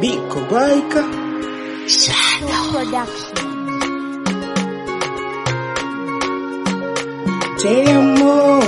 Biko Baika Production. Te amo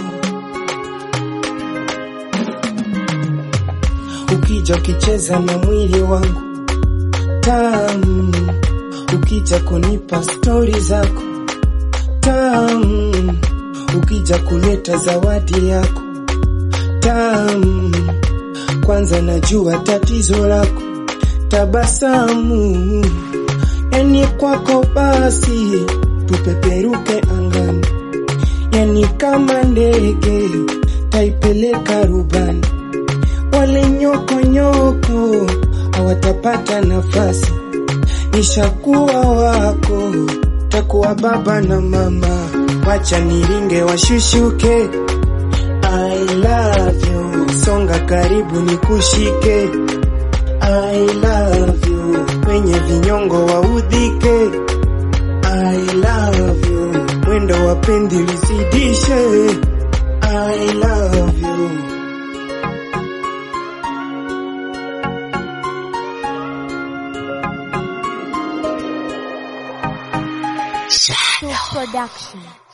Ukija ukicheza na mwili wangu tamu, ukija kunipa stori zako tamu, ukija kuleta zawadi yako tamu, kwanza najua tatizo lako tabasamu, yani kwako basi tupeperuke angani, yani kama ndege taipeleka rubani wale nyoko nyoko hawatapata nafasi, nishakuwa wako, takuwa baba na mama, wacha niringe washushuke. I love you, songa karibu nikushike. I love you, kwenye vinyongo waudhike. I love you, mwendo wa pendi lizidishe. I love you. Production.